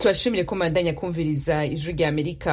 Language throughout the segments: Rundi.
tubashimire ko mandanya kumviriza ijwi rya amerika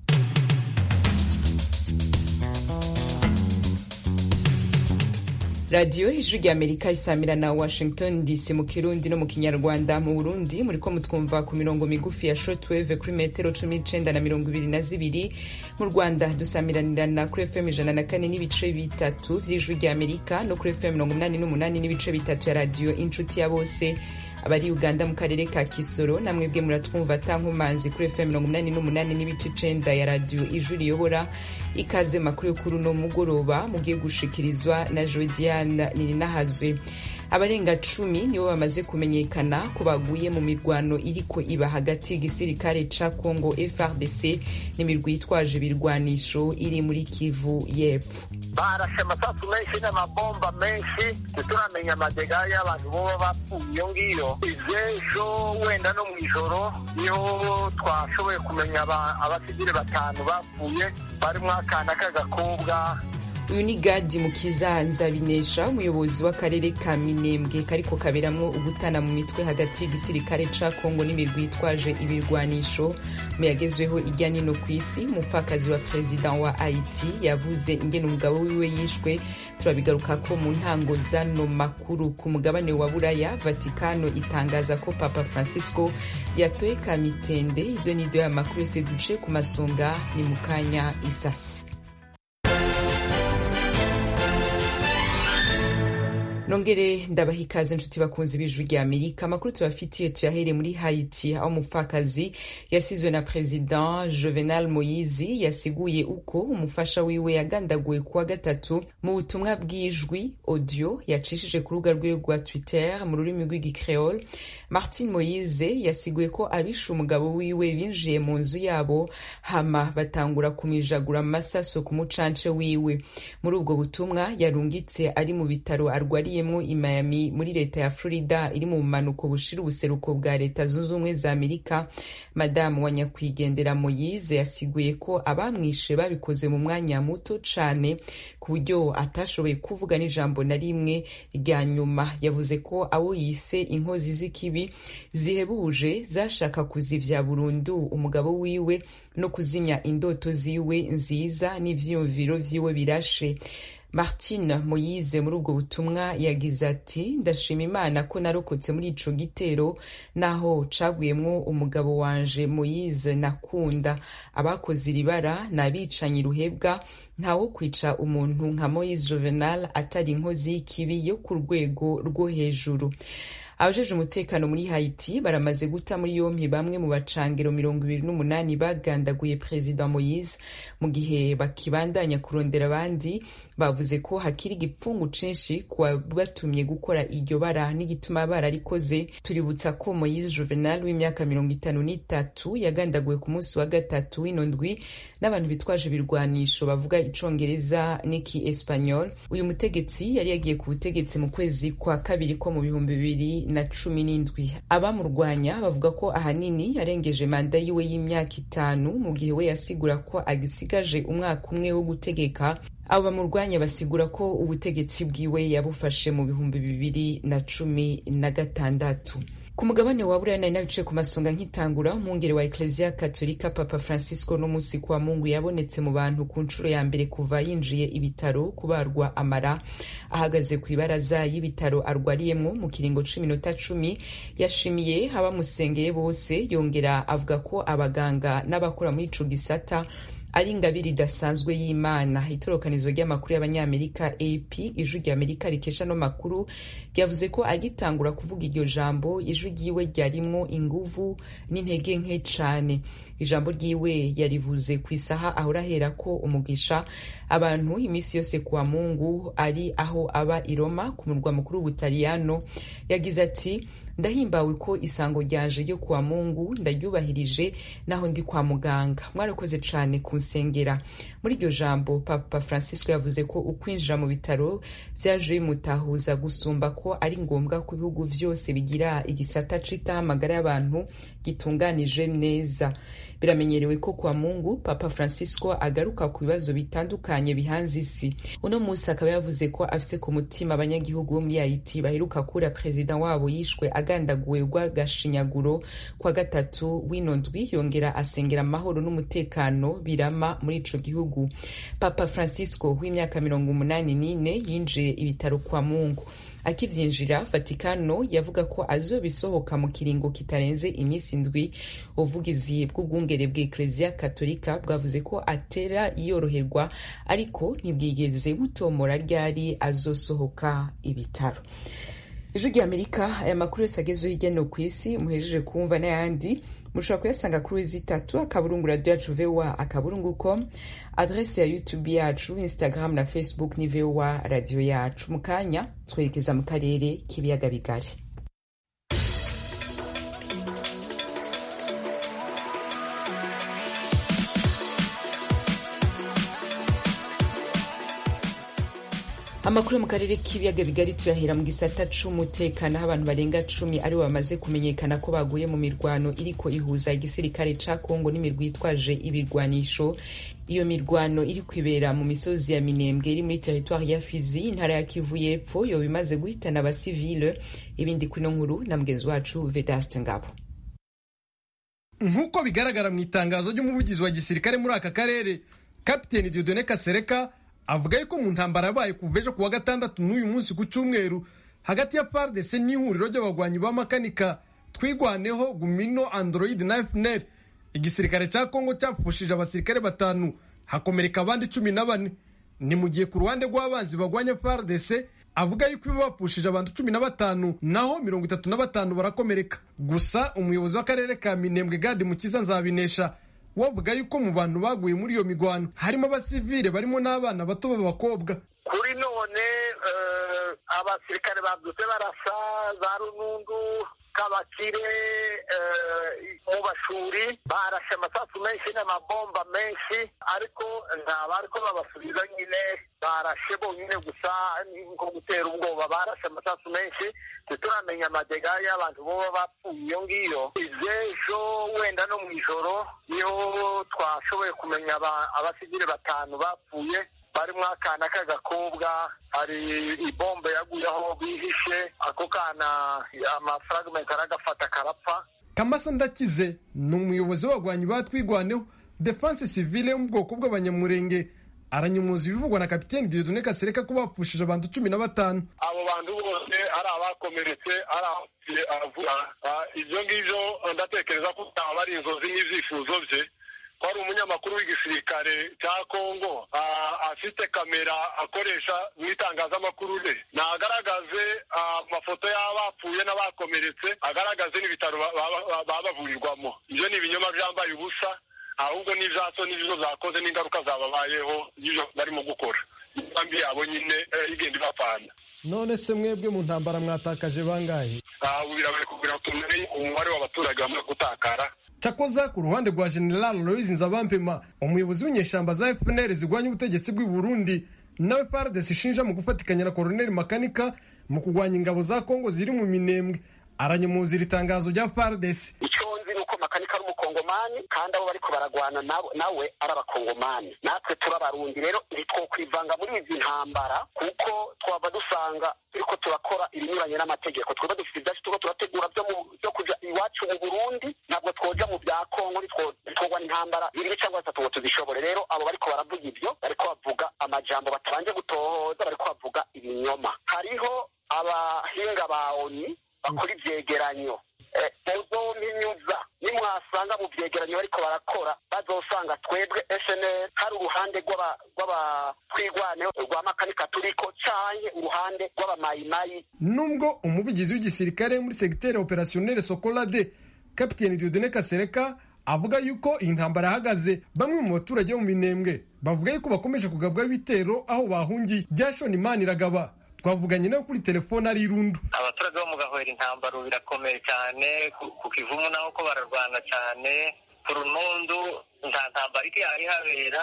radiyo ijwi rya amerika isamira na washington dc mu kirundi no mu kinyarwanda mu burundi muriko mutwumva ku mirongo migufi ya shortwave kuri metero cumi n'icenda na mirongo ibiri na zibiri mu rwanda dusamiranirana kuri fm ijana na kane n'ibice bitatu vy'ijwi rya amerika no kuri fm mirongo umunani n'umunani n'ibice bitatu ya radiyo inshuti ya bose abari uganda mu karere ka kisoro namwebwe muratwumva atankomanzi kuri fm mirongo umunani n'umunani n'ibice icenda ya radiyo ijwi riyobora ikaze makuru yo kuri uno mugoroba mugiye gushikirizwa na jodiane nininahazwe abarenga cumi nibo bamaze kumenyekana ko baguye mu mirwano iriko iba hagati y'igisirikare ca congo frdc n'imirwi yitwaje ibirwanisho iri muri kivu y'epfo barashe amasasu menshi n'amabomba menshi ntituramenya amadega y'abantu boba bapfuye iyo ngiyo ivy'ejo wenda no mw'ijoro niho twashoboye kumenya abasivile batanu bapfuye barimwo akana k'agakobwa uyu ni gadi mukiza nzabinesha umuyobozi w'akarere ka minembwe kariko kaberamwo ugutana mu mitwe hagati y'igisirikare ca kongo n'imirwi yitwaje ibirwanisho mu yagezweho irya nino ku isi umupfakazi wa perezida wa haiti yavuze ingene umugabo wiwe yishwe turabigarukako mu ntango zano makuru ku mugabane wa buraya vatikano itangaza ko papa francisco yatoye kamitende ido n'ido y'amakuru yose duce ku masonga ni mu kanya isasi nongere ndabaha ikaze inshuti bakunzi b'ijwi rya amerika amakuru tubafitiye tuyahere muri haiti aho umupfakazi yasizwe na president juvenal moyizi yasiguye uko umufasha wiwe yagandaguwe kuwa gatatu mu butumwa bw'ijwi audio yacishije ku rubuga rwiwe rwa twitter mu rurimi rw'igicreole martin moyize yasiguye ko abishe umugabo wiwe binjiye mu nzu yabo hama batangura kumijagura amasaso ku mucance wiwe muri ubwo butumwa yarungitse ari mu bitaro arwariye yemwo i Miami muri leta ya Florida iri mu bumanuko bushira ubuseruko bwa leta zunze ubumwe za Amerika madamu wa nyakwigendera Moyize yasiguye ko abamwishe babikoze mu mwanya muto cane ku buryo atashoboye kuvuga n'ijambo na rimwe rya nyuma yavuze ko abo yise inkozi z'ikibi zihebuje zashaka kuzivya burundu umugabo wiwe no kuzimya indoto ziwe nziza n'ivyiyumviro vyiwe birashe martine moyize muri ubwo butumwa yagize ati ndashima imana ko narokotse muri ico gitero naho caguyemwo umugabo wanje moyize nakunda abakoze iri bara ni abicanyi ruhebwa ntawo kwica umuntu nka moyize juvenal atari inkozi y'ikibi yo ku rwego rwo hejuru abajeje umutekano muri haiti baramaze guta muri yompi bamwe mu bacangiro mirongo ibiri n'umunani bagandaguye perezida moyise mu gihe bakibandanya kurondera abandi bavuze ko hakiri igipfungu cinshi ku batumye gukora iryo bara n'igituma bararikoze tuributsa ko moyise juvenal w'imyaka mirongo itanu n'itatu yagandaguwe ku munsi wa gatatu w'ino ndwi n'abantu bitwaje ibirwanisho bavuga icongereza n'iki espanyol uyu mutegetsi yari yagiye ku butegetsi mu kwezi kwa kabiri ko mu bihumbi bibiri na cumi n'indwi abamurwanya bavuga ko ahanini yarengeje manda yiwe y'imyaka itanu mu gihe we yasigura ko agisigaje umwaka umwe wo gutegeka abo bamurwanya basigura ko ubutegetsi bwiwe yabufashe mu bihumbi bibiri na cumi na gatandatu ku mugabane wa buraya nari nabicaye ku masonga nkitangura umwungere wa ekleziya katolika papa francisco n'umunsi kwa mungu yabonetse mu bantu ku nshuro ya mbere kuva yinjiye ibitaro kubarwa amara ahagaze ku ibaraza y'ibitaro arwariyemwo mu kiringo c'iminota cumi yashimiye abamusengeye bose yongera avuga ko abaganga n'abakora muri ico gisata ari ingabire idasanzwe y'imana itorokanizo ry'amakuru y'abanyamerika ap ijwi rya amerika rikesha no makuru ryavuze ko agitangura kuvuga iryo jambo ijwi ryiwe ryarimwo inguvu n'intege nke cane ijambo ryiwe yarivuze ku isaha ahora ahera ko umugisha abantu iminsi yose kuwa mungu ari aho aba i roma ku murwa mukuru w'ubutaliyano yagize ati ndahimbawe ko isango ryanje ryo kuwa mungu ndaryubahirije naho ndi kwa muganga mwarakoze cane kunsengera muri iryo jambo papa francisco yavuze ko ukwinjira mu bitaro vyaje bimutahuza gusumba ko ari ngombwa ko ibihugu vyose bigira igisata citaho amagara y'abantu gitunganije neza biramenyerewe ko kwa mungu papa francisco agaruka ku bibazo bitandukanye bihanze isi uno munsi akaba yavuze ko afise ku mutima abanyagihugu bo muri haiti baheruka kura perezida wabo yishwe agandaguwe rw'agashinyaguro kwa gatatu w'ino ndwi yongera asengera amahoro n'umutekano birama muri ico gihugu papa francisco w'imyaka mirongo umunani n'ine yinjiye ibitaro kwa mungu akivyinjira vatikano yavuga ko azobisohoka mu kiringo kitarenze iminsi indwi ubuvugizi bw'ubwungere bw'ekleziya katolika bwavuze ko atera yoroherwa ariko ntibwigeze butomora ryari azosohoka ibitaro ijwi ry'amerika aya makuru yose agezeho hirya no ku isi muhejeje kumva n'ayandi mushobora kuyasanga kuri wezi itatu akaburungu radiyo yacu voa akaburungu com adrese ya youtube yacu instagram na facebook ni voa radiyo yacu mu kanya twerekeza mu karere k'ibiyaga bigari amakuru yo mu karere k'ibiyaga bigari tuyahera mu gisata c'umutekano aho abantu barenga cumi aribo bamaze kumenyekana ko baguye mu mirwano iriko ihuza igisirikare ca kongo n'imirwi yitwaje ibirwanisho iyo mirwano iri kwibera mu misozi ya minembwe iri muri teritwari ya fizi intara ya kivu y'epfo yoba imaze guhitana abasivile ibindi kwino nkuru na mugenzi wacu vedaste ngabo nk'uko bigaragara mu itangazo ry'umuvugizi wa gisirikare muri aka karere kapiteni diodone kasereka avuga yuko mu ntambara yabaye kuva ejo kuwa gatandatu n'uyu munsi ku cyumweru hagati ya fardc n'ihuriro ry'abagwanyi b'amakanika twigwaneho gumino android na fnr igisirikare cya kongo cyapfushije abasirikare batanu hakomereka abandi cumi na bane ni mu gihe ku ruhande rw'abanzi bagwanya fardc avuga yuko ibo bapfushije abantu cumi na batanu naho mirongo itatu na batanu barakomereka gusa umuyobozi w'akarere ka minembwe gadi mukiza nzabinesha wavuga yuko mu bantu baguye muri iyo migwano harimo abasivile barimo n'abana bato b'abakobwa kuri none abasirikare babyutse barasa za runundu kabakire mu bashuri barashe amasasu menshi n'amabomba menshi ariko nta bariko babasubiza nyine barashe bonyine gusa nko gutera ubwoba barashe amasasu menshi ntituramenya amadega y'abantu boba bapfuye iyo ngiyo izejo wenda no mu ijoro niho twashoboye kumenya abasivile batanu bapfuye barimo akana k'agakobwa hari ibombe yaguye aho bihishe ako kana amafragment aragafata karapfa kamasa ndakize ni umuyobozi w'abagwanyi batwigwaneho defense civile yo mu bwoko bw'abanyamurenge aranyumuza ibivugwa na kapiteni diodone kasereka ko bapfushije abantu cumi na batanu abo bantu bose ari abakomeretse ari abapfuye aravuga ibyo ngibyo ndatekereza ko byaba ari inzozi n'ibyifuzo bye ko ari umunyamakuru w'igisirikare cya kongo afite kamera akoresha mu itangazamakuru rye nagaragaze amafoto y'abapfuye n'abakomeretse agaragaze n'ibitaro baba bavurirwamo ibyo ni ibinyoma byambaye ubusa ahubwo n'ibyaso n'ibyo zakoze n'ingaruka zababayeho n'ibyo barimo gukora imigambi yabo nyine igenda ibapfana none se mwebwe mu ntambara mwatakaje bangahe ubu birabaye kugira ngo tumenye umubare w'abaturage bamaze gutakara cyakoza ku ruhande rwa general louise nzabampema umuyobozi w'inyeshyamba za fpr zirwanya ubutegetsi bw'i burundi nawe fardes ishinja mu gufatikanya na koroneli makanika mu kurwanya ingabo za kongo ziri mu minembwe aranyemuza iri tangazo rya fardes icyo nzi ni uko makanika ari umukongomani kandi abo bariko baragwana nawe ari abakongomani natwe turabarundi rero ntitwokwivanga muri izi ntambara kuko twaba dusanga turiko turakora ibinyuranye n'amategeko twaba dufite ibyacu turiko turategura byo kuja iwacu mu burundi ntabwo twoja mu bya kongo ntitwogwa intambara bibiri cyangwa bitatu ngo tuzishobore rero abo bariko baravuga ibyo bariko bavuga amajambo batabanje gutohoza bariko bavuga ibinyoma hariho abahinga ba oni bakora ivyegeranyo muzompinyuza nimwasanga mu vyegeranyo bariko barakora bazosanga twebwe snl hari uruhande rw'abatwigwane rwa makanika turiko canke uruhande rw'abamayimayi nubwo umuvugizi w'igisirikare muri segiteri operationnel sokolade kapiteni diodone kasereka avuga yuko iyi ntambara yahagaze bamwe mu baturage bo mu minembwe bavuga yuko bakomeje kugabwaho ibitero aho bahungiye byashona imana iragaba twavuganye nawe kuri telefone ari irundu abaturage bo mu gahwera intambaro birakomeye cyane ku kivumu naho ko bararwana cyane ku runundu nta ntambara iri yari habera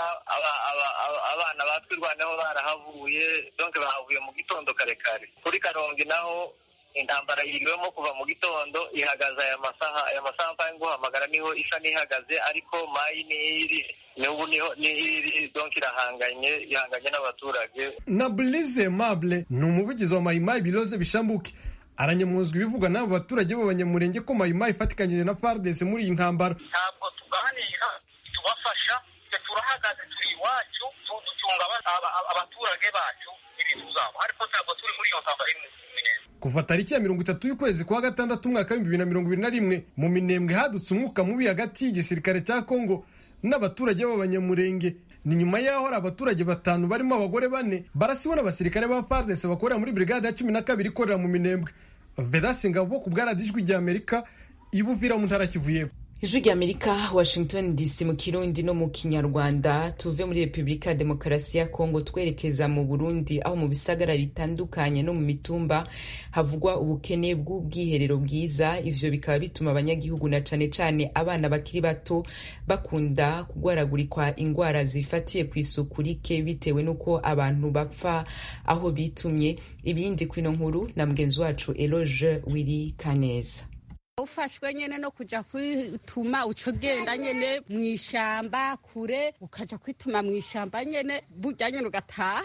abana batwirwaneho barahavuye donke bahavuye mu gitondo kare kare kuri karongi naho intambara yiriwemo kuva mu gitondo ihagaze aya masaha aya masaha mvaye nguhamagara niho isa n'ihagaze ariko mayi niri n'ubu niho niri donk irahanganye ihanganye n'abaturage na Blaise Mable ni umuvugizi wa mayimayi biroze bishambuke aranyamuzwa ibivugwa n'abo baturage b'abanyamurenge ko mayimayi ifatikanyije na FARDC muri iyi ntambara ntabwo tuganira tubafasha twe turahagaze turi iwacu ducunga abaturage bacu n'ibintu zabo ariko ntabwo turi muri iyo ntambara imwe kuva tariki ya mirongo itatu y'ukwezi kwa gatandatu umwaka w'ibihumbi bibiri na mirongo ibiri na rimwe mu minembwe hadutse umwuka mubi hagati y'igisirikare cya kongo n'abaturage b'abanyamurenge ni nyuma y'aho hari abaturage batanu barimo abagore bane barasiwe n'abasirikare ba FARDC bakorera muri brigade ya cumi na kabiri ikorera mu minembwe vedasi ngabo ku bwaradijwi rya amerika ibuvira mu ntara kivu y'epfo ijwi rya amerika washington dc mu kirundi no mu kinyarwanda tuve muri repubulika ya demokarasi ya kongo twerekeza mu burundi aho mu bisagara bitandukanye no mu mitumba havugwa ubukene bw'ubwiherero bwiza ivyo bikaba bituma abanyagihugu na cane cane abana bakiri bato bakunda kugwaragurikwa ingwara zifatiye ku isuku rike bitewe n'uko abantu bapfa aho bitumye ibindi kwino nkuru na mugenzi wacu eloge wiri kaneza ufashwe nyene no kuja kwituma uco genda nyene mw'ishamba kure ukaja kwituma mw'ishamba nyene burya nyene ugataha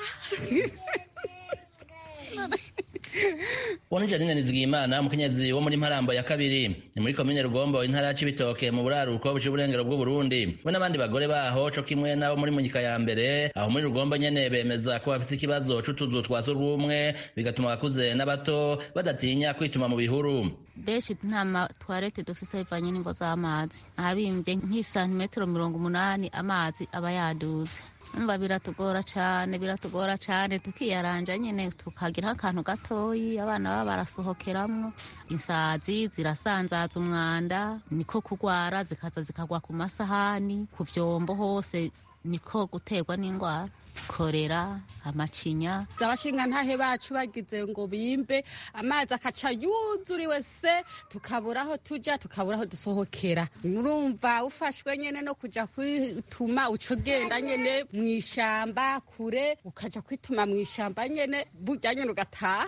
uwo ni janine nizigiyimana umukenyezi wo muri mparambo ya kabiri ni muri komine rugombo intara ya cibitoke mu buraruko buciye uburengero bw'uburundi we n'abandi bagore baho co kimwe n'abo muri munyika ya mbere aho muri rugombo nyene bemeza ko bafise ikibazo c'utuzu twa surwumwe bigatuma abakuze n'abato badatinya kwituma mu bihuru benshi nta matwarete dufise bivanye n'ingo z'amazi ahabimbye nk'isantimetero mirongo umunani amazi aba yaduze umva biratugora cane biratugora cane tukiyaranja nyene tukagira akantu gatoyi abana baba barasohokeramwo insazi zirasanzaza umwanda niko kugwara zikaza zikagwa ku masahani ku vyombo hose niko guterwa n'ingwara korera amacinya abashinga ntahe bacu bagize ngo bimbe amazi akaca yuzuriwe se tukabura aho tuja tukabura aho dusohokera murumva ufashwe nyene no kuja kwituma uco genda nyene mw'ishamba kure ukaja kwituma mw'ishamba nyene burya nyene ugataha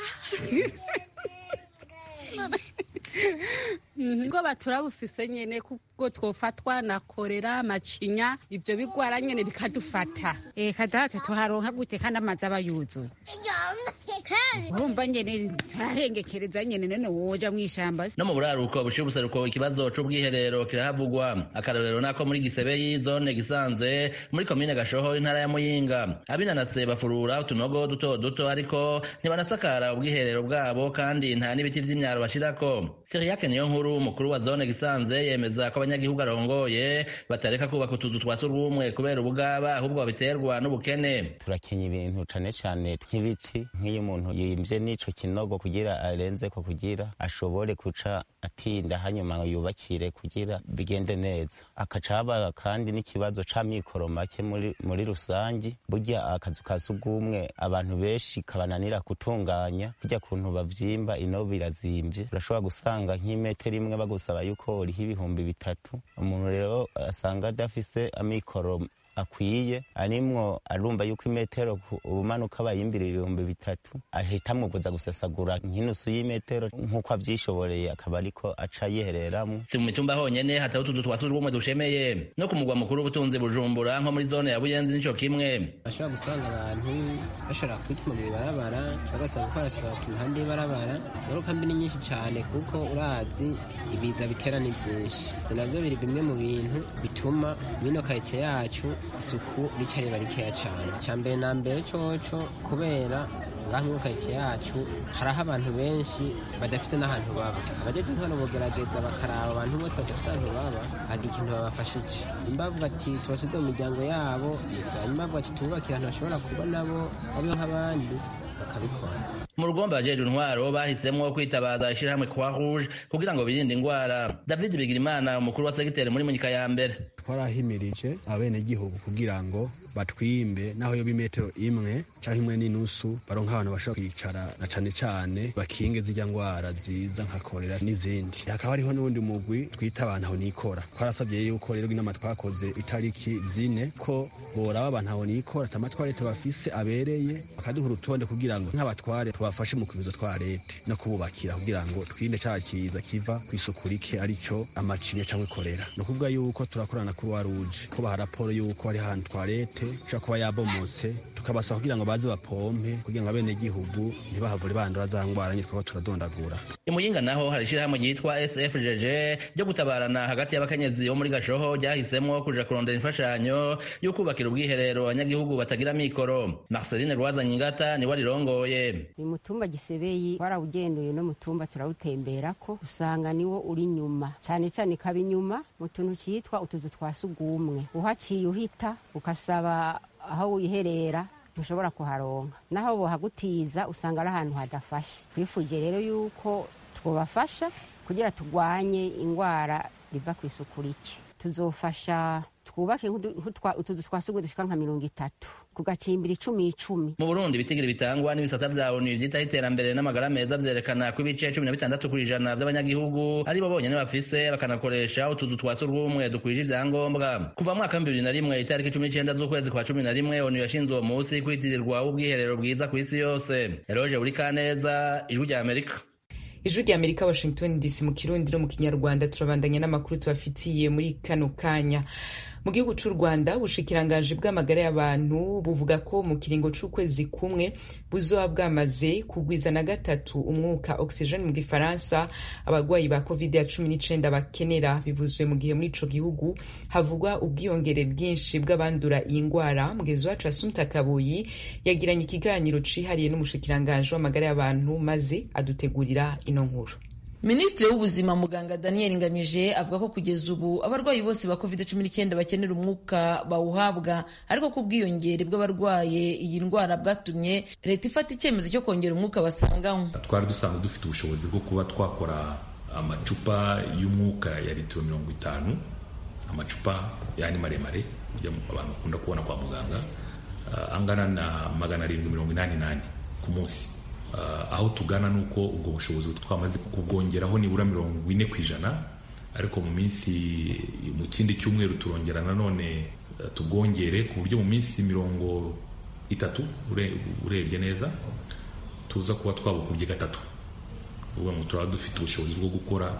ngo baturabufise nyene kuko twofatwa na korera amacinya ivyo bigwara nyene bikadufata eh kadata tuharonka gute kandi amazi aba yuzuye urumva nyene turahengekereza nyene none woja mw'ishamba no mu buraruko buciye ubuseruko ikibazo c'ubwiherero kirahavugwa akarorero nako muri gisebeyi zone gisanze muri komine gashoho intara ya muyinga abinanase bafurura utunogo duto duto ariko ntibanasakara ubwiherero bwabo kandi nta n'ibiti vy'imyaro bashirako siriyake niyo nkuru umukuru wa zone gisanze yemeza ko abanyagihugu arongoye batareka kubaka utuzu twa surwumwe kubera ubugaba ahubwo babiterwa n'ubukene turakenya ibintu cane cane nk'ibiti nk'iyo umuntu yimvye n'ico kinogo kugira arenze ko kugira ashobore kuca atinda hanyuma yubakire kugira bigende neza akaca haba kandi n'ikibazo c'amikoro make muri, muri rusangi burya akazu ka sugumwe abantu benshi kabananira gutunganya burya kuntu bavyimba ino birazimvye urashobora gusanga nk'imetero imwe bagusaba yuko uriho ibihumbi bitatu umuntu rero asanga adafise amikoro akwiye arimwo arumva yuko imetero ubumanuka bayimbira ibihumbi bitatu ahita amubuza gusesagura nk'inusu y'imetero nk'uko avyishoboreye akaba ariko aca yihereramwo si mu mitumba honyene hatari utuzu twa surwumwe dushemeye no ku mugwa mukuru w'ubutunzi bujumbura nko muri zone ya buyenzi nico kimwe bashobora gusanga abantu bashobora kwituma mu ibarabara cyangwa ugasanga ko barasohoka impande y'ibarabara ingaruka mbi ni nyinshi cyane kuko urazi ibiza bitera ni byinshi ivyo navyo biri bimwe mu bintu bituma mino karitsiye yacu isuku rica riba rikeya cyane icya mbere na mbere coco kubera ngaha muri karitsiye yacu hariho abantu benshi badafise n'ahantu baba abajeje intwaro bogerageza bakaraba abantu bose badafise ahantu baba hagira ikintu babafashije nimba bavuga ati tubasubize mu miryango yabo gusa nimba bavuga ati tububakire ahantu bashobora kuba nabo babeho nk'abandi bakabikora mu rugomba abajeje intwaro bahisemwo kwitabaza ishirahamwe croix rouge kugira ngo birinde ingwara david bigirimana umukuru wa segiteri muri munyika ya mbere twarahimirije abenegihugu kugira ngo batwimbe naho yoba imetero imwe canke imwe n'inusu baronka abantu bashobora kwicara na cane cane bakinge zirya ngwara ziza nka korera n'izindi hakaba hariho n'uwundi mugwi twita abantu aho nikora twarasabye yuko rero inama twakoze itariki zine ko boraba abantu aho nikora atamatwa leta bafise abereye bakaduha urutonde kugira kugira ngo nk'abatware tubafashe mu kubizo twa leta no kububakira kugira ngo twirinde cya kiza kiva ku isuku rike arico amacinya cyangwa ikorera ni ukuvuga yuko turakorana kuri wa ruje ko baha raporo yuko hari ahantu twarete ishobora kuba yabomotse tukabasaba kugira ngo baze bapompe kugira ngo abenegihugu ntibahavure bandura za ngwara nyine twaba turadondagura imuyinga naho hari ishyirahamwe ryitwa sfgg ryo gutabarana hagati y'abakenyezi bo muri gashoho ryahisemo kuja kurondera imfashanyo yo kubakira ubwiherero abanyagihugu batagira mikoro marceline rwazanye ingata niwe arirongoye uyu mutumba gisebeyi twarawugenduye no mutumba turawutemberako usanga niwo uri nyuma cyane cyane kaba inyuma mu tuntu cyitwa utuzu twa sugumwe uhaciye uhita ukasaba aho wiherera ntushobora kuharonka naho bohagutiza usanga ari ahantu hadafashe twifuje rero yuko twobafasha kugira turwanye indwara riva ku isuku rike tuzofasha twubake utuzu twa sugumwe dushika nka mirongo itatu ku gacimbiri icumi icumi mu burundi ibitigiri bitangwa n'ibisata vya onu vyitaho iterambere n'amagara meza vyerekana ko ibice cumi na bitandatu kw'ijana vy'abanyagihugu ari bo bonyene bafise bakanakoresha utuzu twa surwumwe dukwije ivyangombwa kuva mwaka bibiri na rimwe itariki cumi n'icenda z'ukwezi kwa cumi na rimwe onu yashinze uwo musi kwitirirwa ubwiherero bwiza kw'isi yose eroje buri kaneza ijwi rya amerika ijwi rya amerika washington dc mu kirundi no mu kinyarwanda turabandanya n'amakuru tubafitiye muri kano kanya mu gihugu c'u rwanda ubushikiranganji bw'amagara y'abantu buvuga ko mu kiringo c'ukwezi kumwe buzoba bwamaze kugwiza na gatatu umwuka oxygen mu gifaransa abarwayi ba covid ya cumi n'icenda bakenera bivuzwe mu gihe muri ico gihugu havugwa ubwiyongere bwinshi bw'abandura iyi ngwara mugezi wacu asumta kabuyi yagiranye ikiganiro cihariye n'umushikiranganji w'amagara y'abantu maze adutegurira ino nkuru minisitiri w'ubuzima muganga daniel ngamije avuga ko kugeza ubu abarwayi bose ba covid cumi n'icyenda bakenera umwuka bawuhabwa ariko ko ubwiyongere bw'abarwaye iyi ndwara bwatumye leta ifata icyemezo cyo kongera umwuka basanganywe twari dusanzwe dufite ubushobozi bwo kuba twakora amacupa y'umwuka ya litiro mirongo itanu amacupa yani maremare abantu bakunda kubona kwa muganga angana na magana arindwi mirongo inani nane ku munsi Uh, aho tugana ni uko ubwo bushobozi twamaze kubwongeraho nibura mirongo ine ku ijana ariko mu minsi mu kindi cyumweru turongera nanone uh, tubwongere ku buryo mu minsi mirongo itatu urebye neza tuza kuba twabukubye gatatu uvuga ngo turaba dufite ubushobozi bwo gukora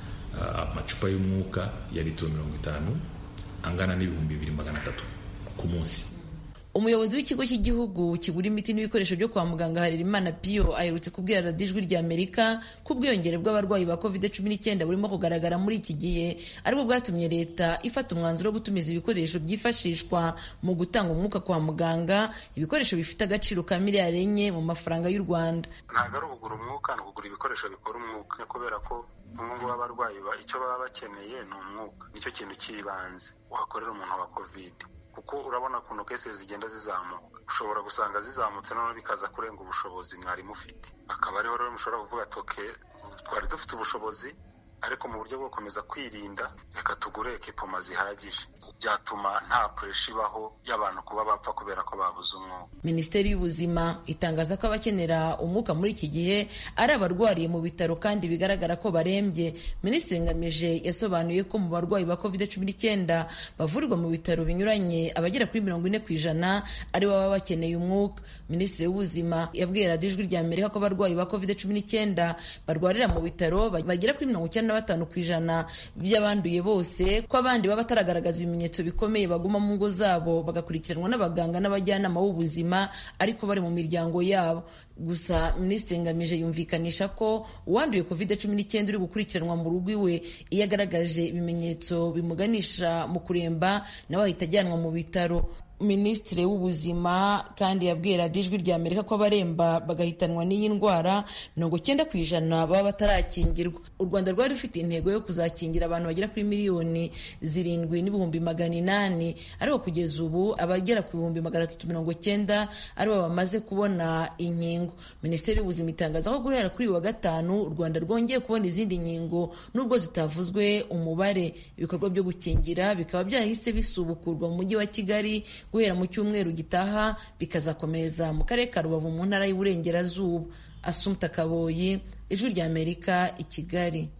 uh, amacupa y'umwuka ya litiro mirongo itanu angana n'ibihumbi bibiri magana atatu ku munsi umuyobozi w'ikigo cy'igihugu kigura imiti n'ibikoresho byo kwa muganga harerimana piyo aherutse kubwira radiyo ijwi rya amerika ko ubwiyongere bw'abarwayi ba covid cumi n'icyenda burimo kugaragara muri iki gihe aribwo bwatumye leta ifata umwanzuro wo gutumiza ibikoresho byifashishwa mu gutanga umwuka kwa muganga ibikoresho bifite agaciro ka miliyari enye mu mafaranga y'u rwanda ntabwo ari ukugura umwuka ni ukugura ibikoresho bikora umwuka kubera ko umwe w'abarwayi icyo baba bakeneye ni umwuka nicyo kintu cy'ibanze wakorera umuntu wa covid kuko urabona ukuntu kese zigenda zizamuka ushobora gusanga zizamutse noneho bikaza kurenga ubushobozi mwari mufite akaba ariho rero mushobora kuvuga ati oke twari dufite ubushobozi ariko mu buryo bwo gukomeza kwirinda reka tugure ekipoma zihagije byatuma nta puresha ibaho y'abantu kuba bapfa kubera ko babuze umwuka minisiteri y'ubuzima itangaza ko abakenera umwuka muri iki gihe ari abarwariye mu bitaro kandi bigaragara ko barembye minisitiri ngamije yasobanuye ko mu barwayi ba covid cumi n'icyenda bavurirwa mu bitaro binyuranye abagera kuri mirongo ine ku ijana ari bo baba bakeneye umwuka minisitiri w'ubuzima yabwiye radiyo ijwi rya amerika ko abarwayi ba covid cumi n'icyenda barwarira mu bitaro bagera kuri mirongo icyenda na batanu ku ijana by'abanduye bose ko abandi baba bataragaragaza ibimenyetso bikomeye baguma mu ngo zabo bagakurikiranwa n'abaganga n'abajyanama b'ubuzima ariko bari mu miryango yabo gusa minisitiri ngamije yumvikanisha ko uwanduye covid cumi n'icyenda uri gukurikiranwa mu rugo iwe iyo agaragaje ibimenyetso bimuganisha mu kuremba nawe ahita ajyanwa mu bitaro minisitiri w'ubuzima kandi yabwiye radiyo ijwi rya amerika ko abaremba bagahitanwa n'iyi ndwara mirongo icyenda ku ijana baba batarakingirwa u rwanda rwari rufite intego yo kuzakingira abantu bagera kuri miliyoni zirindwi n'ibihumbi magana inani ariko kugeza ubu abagera ku bihumbi magana atatu mirongo icyenda aribo bamaze kubona inkingo minisiteri y'ubuzima itangaza ko guhera kuri uyu wa gatanu u rwanda rwongeye kubona izindi nkingo nubwo zitavuzwe umubare ibikorwa byo gukingira bikaba byahise bisubukurwa mu mujyi wa kigali guhera mu cyumweru gitaha bikazakomeza mu karere ka rubavu mu ntara y'uburengerazuba asumta kaboyi ijwi rya amerika i kigali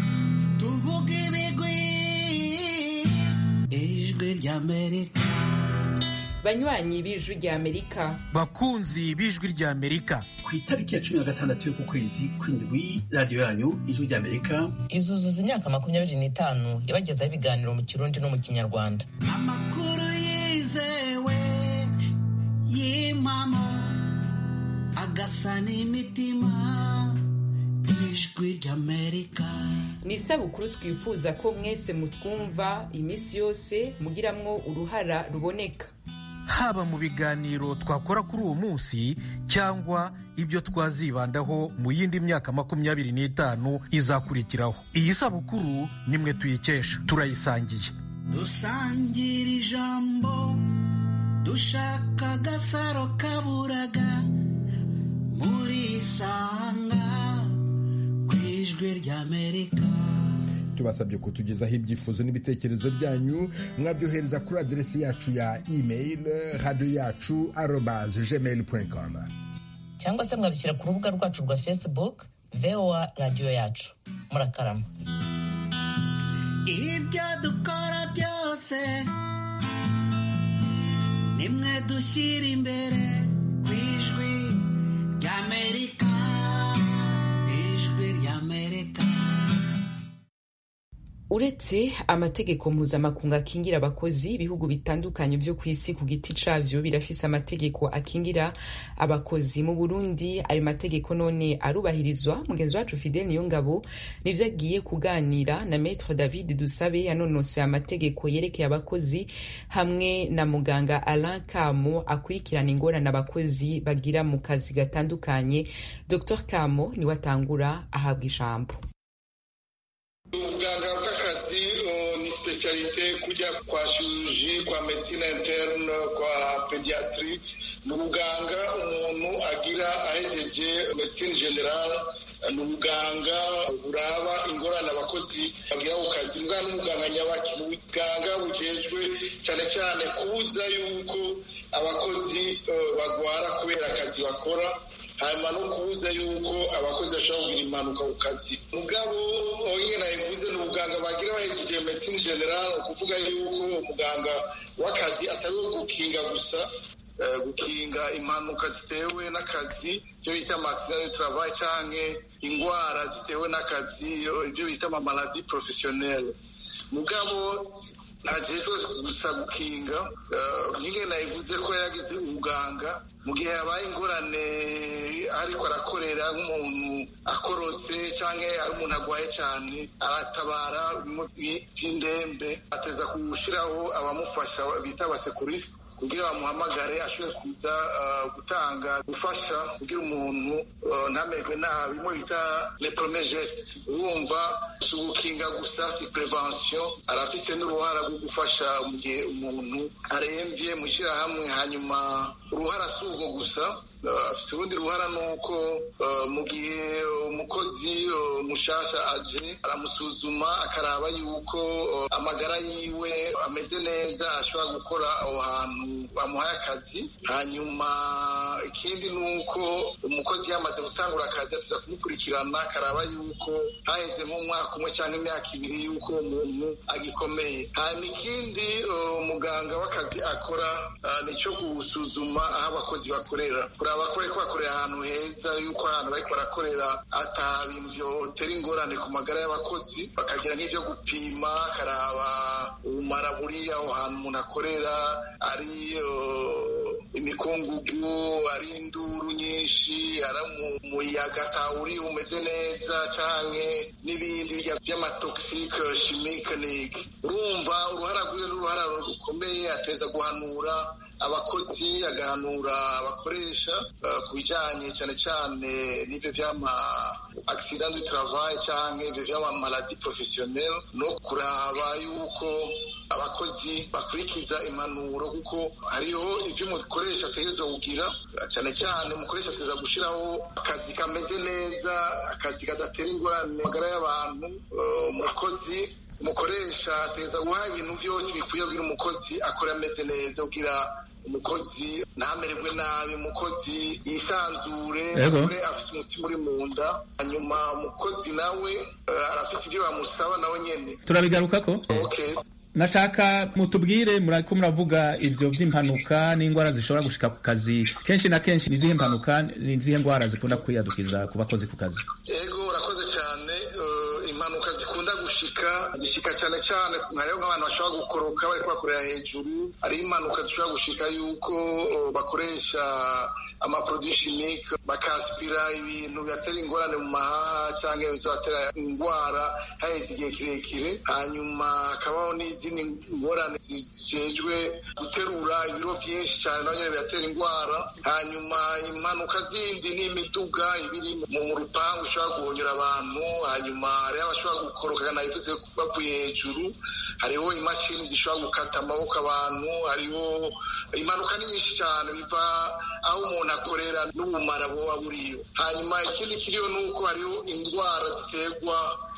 tuvuge ibigwi ijwi rya amerika banywanyi b'ijwi rya amerika bakunzi b'ijwi rya amerika ku itariki ya cumi na gatandatu y'uku kwezi kw'indwi radiyo yanyu ijwi rya amerika izuzuza imyaka makumyabiri n'itanu yabagezaho ibiganiro mu kirundi no mu kinyarwanda amakuru yizewe y'impamo agasa n'imitima ijwi ry'amerika ni isabukuru twifuza ko mwese mutwumva iminsi yose mugiramwo uruhara ruboneka haba mu biganiro twakora kuri uwo munsi cyangwa ibyo twazibandaho mu yindi myaka makumyabiri n'itanu izakurikiraho iyi sabukuru nimwe tuyikesha turayisangiye dusangira ijambo dushaka agasaro kaburaga muri isanga ku ijwi ry'amerika tubasabye kutugezaho ibyifuzo n'ibitekerezo byanyu mwabyohereza kuri aderesi yacu ya email radiyo yacu arobaze gmail com cyangwa se mwabishyira ku rubuga rwacu rwa facebook voa radiyo yacu murakarama ibyo dukora byose nimwe dushyira imbere ku ijwi ry'amerika ijwi ry'amerika uretse amategeko mpuzamakungu akingira abakozi ibihugu bitandukanye byo ku isi ku giti cavyo birafise amategeko akingira abakozi mu burundi ayo mategeko none arubahirizwa mugenzi wacu fidel niyongabo nivyo agiye kuganira na maître david dusabe yanonosoye amategeko yerekeye abakozi hamwe na muganga alain kamo akurikirana ingorane abakozi bagira mu kazi gatandukanye dr kamo niwe atangura ahabwa ijambo ubuganga bw'akazi ni specialite kujya kwa chirurgie kwa medicine interne kwa pediatrie ni ubuganga umuntu agira ahejeje medicine general ni ubuganga buraba ingorane abakozi bagira ku kazi mbwa n'umuganga nyabaki ni ubuganga bujejwe cyane cyane kubuza yuko abakozi bagwara kubera akazi bakora hanyuma no kubuza yuko abakozi bashobora kugira impanuka ku kazi mugabo nyine nabivuze ni ubuganga bagira bahejeje medicine general ukuvuga yuko umuganga w'akazi atari uwo gukinga gusa gukinga impanuka zitewe n'akazi ibyo bita amagisida de travail cyangwa indwara zitewe n'akazi ibyo bita amamaladi porofesiyoneri mugabo ntajejwe gusa gukinga nyine nabivuze ko yagize ubuganga mu gihe habaye ingorane ariko arakorera nk'umuntu akorotse cyangwa ari umuntu arwaye cyane aratabara by'indembe ateza gushyiraho abamufasha bita abasekurisi kugira bamuhamagare ashobore kuza gutanga gufasha kugira umuntu ntamerwe nabi bimwe bita leprome geste urumva si ugukinga gusa si prevention arafite n'uruhara rwo gufasha mu gihe umuntu arembye mu ishyirahamwe hanyuma uruhara si urwo gusa afite urundi ruhara ni uko mu gihe umukozi mushasha aje aramusuzuma akaraba yuko amagara yiwe ameze neza ashobora gukora aho hantu bamuhaye akazi hanyuma ikindi ni uko umukozi yamaze gutangura akazi atiza kumukurikirana akaraba yuko haheze nk'umwaka umwe cyangwa imyaka ibiri yuko umuntu agikomeye hanyuma ikindi umuganga w'akazi akora ni icyo gusuzuma aho abakozi bakorera kuraba ko bariko bakorera ahantu heza yuko ahantu bariko barakorera ata bintu vyotera ingorane ku magara y'abakozi bakagira nk'ivyo gupima akaraba ubumara buri aho hantu umuntu akorera ari imikungugu ari induru nyinshi ari umuyaga atawuri umeze neza canke n'ibindi vy'amatoxique chimique niki urumva uruhara rwiwe n'uruhara rukomeye ateza guhanura abakozi agahanura abakoresha ku bijyanye cyane cyane n'ibyo by'ama accident du travail cyangwa ibyo by'ama maladie professionnelle no kuraba yuko abakozi bakurikiza impanuro kuko hariho ibyo umukoresha ategerezwa kugira cyane cyane umukoresha ategereza gushyiraho akazi kameze neza akazi kadatera ingorane magara y'abantu umukozi umukoresha ateza guha ibintu byose bikwiye kugira umukozi akora ameze neza kugira umukozi ntamererwe nabi umukozi yisanzure akore afite umutima uri mu nda hanyuma umukozi nawe arafite ibyo bamusaba nawe nyine turabigaruka ko okay nashaka mutubwire murako muravuga ivyo vy'impanuka n'indwara zishobora gushika ku kazi kenshi na kenshi ni izihe mpanuka ni izihe ndwara zikunda kwiyadukiza ku bakozi ku kazi ego urakoze cyane impanuka zikunda gushika zishika cyane cyane hariho nk'abantu bashobora gukoroka bariko bakorera hejuru hariho impanuka zishobora gushika yuko bakoresha amaproduit chimique bakaspira ibintu bibatera ingorane mu mahaha cyangwa bibatera indwara haheze igihe kirekire hanyuma hakabaho n'izindi ngorane zijejwe guterura ibiro byinshi cyane naho nyine bibatera indwara hanyuma impanuka zindi ni imiduga ibiri mu rupangu ishobora guhonyera abantu hanyuma hariho abashobora gukoroka nabivuze bavuye hejuru hariho imashini zishobora gukata amaboko abantu hariho impanuka ni nyinshi cyane biva aho umuntu akorera n'ubumara buba buriyo hanyuma ikindi kiriyo ni uko hariho indwara ziterwa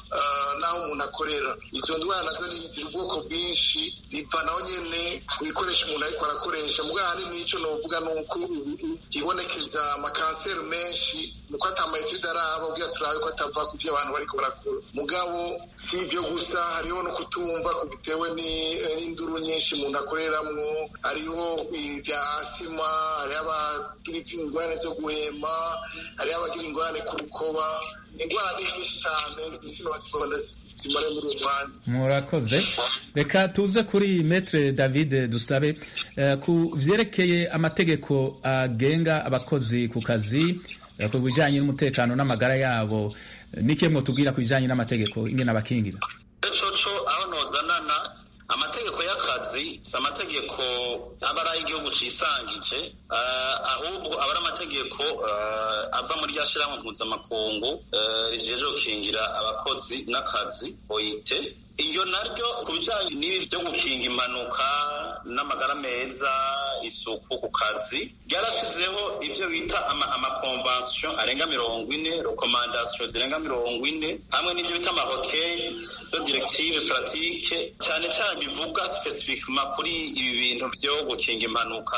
n'aho umuntu akorera izo ndwara nazo ziri ubwoko bwinshi biva naho nyine ku bikoresho umuntu ariko arakoresha mugabo ahanini nicyo novuga ni uko hibonekeza amakanseri menshi nuko atamayetide araba ubwira turabe ko atava ku byo abantu bariko barakora mugabo si ibyo gusa hariho no kutumva bitewe n'induru nyinshi umuntu akoreramwo hariho ibya asima hariho abagira ingorane zo guhema hariho abagira ingorane ku rukoba indwara ni nyinshi cyane zishobora zimare muri uwo mwanya murakoze reka tuze kuri metre david dusabe ku vyerekeye amategeko agenga abakozi ku kazi ku bijanye n'umutekano n'amagara yabo nike mwotubwira ku bijanye n'amategeko ingene abakingira coco aho nozanana amategeko y'akazi si amategeko aba ari ay'igihugu cisangije ahubwo aba ari amategeko ava muri rya shirahamwe mpuzamakungu rijeje gukingira abakozi n'akazi oyite iyo naryo ku bijyanye n'ibi byo gukinga impanuka n'amagara meza isuku ku kazi ryarashyizeho ibyo bita amakonvansiyo arenga mirongo ine rekomandasiyo zirenga mirongo ine hamwe n'ibyo bita amahokeye do direktive puratike cyane cyane bivuga sipesifikima kuri ibi bintu byo gukinga impanuka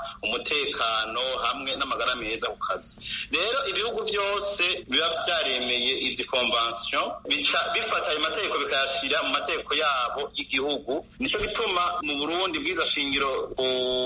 umutekano hamwe n'amagara meza ku kazi rero ibihugu byose biba byaremeye izi konvansiyo bifata ayo mategeko bikayashyira mu mategeko yabo y'igihugu nicyo gituma mu burundi bwiza shingiro ku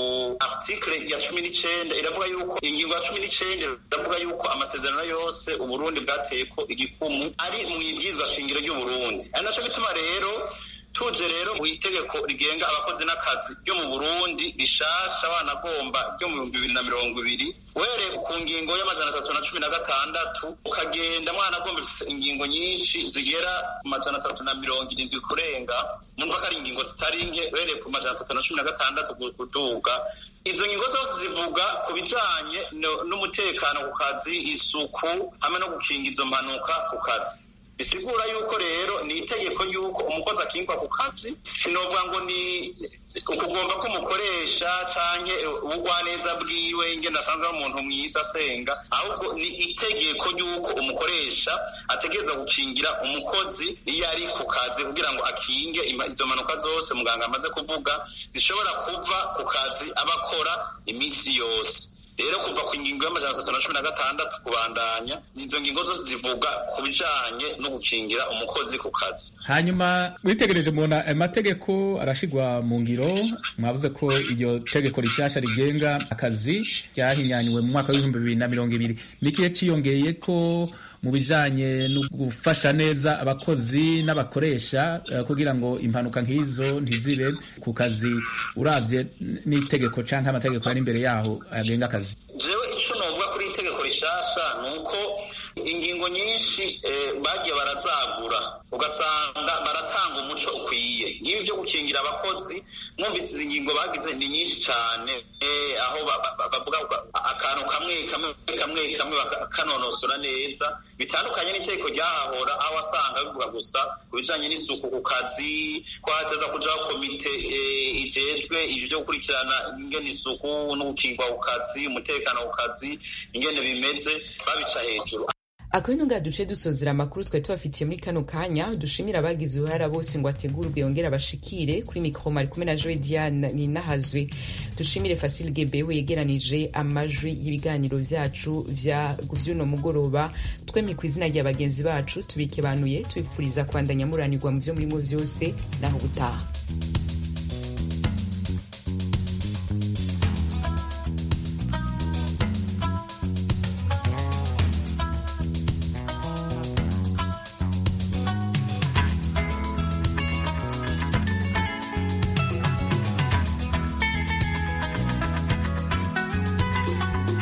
article ya cumi n'icyenda iravuga yuko ingingo ya cumi n'icyenda iravuga yuko amasezerano yose uburundi bwateye ko igikumu ari mu ibwirizwa shingiro ry'uburundi ari nacyo gituma rero tuje rero mu itegeko rigenga abakozi n'akazi ryo mu burundi rishasha wanagomba ryo mu bihumbi bibiri na mirongo ibiri were ku ngingo y'amajana atatu na cumi na gatandatu ukagenda mwanagomba ifite ingingo nyinshi zigera ku majana atatu na mirongo irindwi kurenga numva ko ari ingingo zitari nke were ku majana atatu na cumi na gatandatu kuduga izo ngingo zose zivuga ku bijanye n'umutekano ku kazi isuku hamwe no gukinga izo mpanuka ku kazi bisigura yuko rero ni itegeko yuko umukozi akingwa ku kazi sinovuga ngo ni ukugomba ko umukoresha canke ubugwaneza bwiwe ingene asanzwe ari umuntu mwiza asenga ahubwo ni itegeko yuko umukoresha ategereza gukingira umukozi iyo ari ku kazi kugira ngo akinge izo mpanuka zose muganga amaze kuvuga zishobora kuva ku kazi aba akora iminsi yose rero kuva ku ngingo y'amajana atatu na cumi na gatandatu kubandanya izo ngingo zose zivuga ku bijanye no gukingira umukozi ku kazi hanyuma witegereje mubona amategeko arashigwa mu ngiro mwavuze ko iryo tegeko rishasha rigenga akazi ryahinyanywe mu mwaka w'ibihumbi bibiri na mirongo ibiri n'ikihe ciyongeye ko mu bijanye no gufasha neza abakozi n'abakoresha uh, kugira ngo impanuka nk'izo ntizibe ku kazi uravye n'itegeko canke amategeko ari imbere yaho agenga akazi jewe ico novuga kuri itegeko rishasha ni uko ingingo nyinshi bagiye barazagura ugasanga baratanga umuco ukwiye nk'ibi byo gukingira abakozi mwumvise izi ngingo bagize ni nyinshi cyane aho bavuga akantu kamwe kamwe kamwe kamwe bakanonosora neza bitandukanye n'itegeko ryahahora aho wasanga bivuga gusa ku bijyanye n'isuku ku kazi ko hateza kujaho komite ijejwe ibyo byo gukurikirana ingene isuku no gukingwa ku kazi umutekano ku kazi ingene bimeze babica hejuru akabino nga duce dusozera amakuru twari tubafitiye muri kano kanya dushimira abagize uruhara bose ngo ategurwe yongere abashikire kuri mikoro mari kumwe na joe diane ninahazwe dushimire fasile gebewe yegeranije amajwi y'ibiganiro vyacu vya vy'uno mugoroba twemye ku izina rya bagenzi bacu tubikebanuye tubipfuriza kwandanya muranirwa mu vyo murimo vyose naho gutaha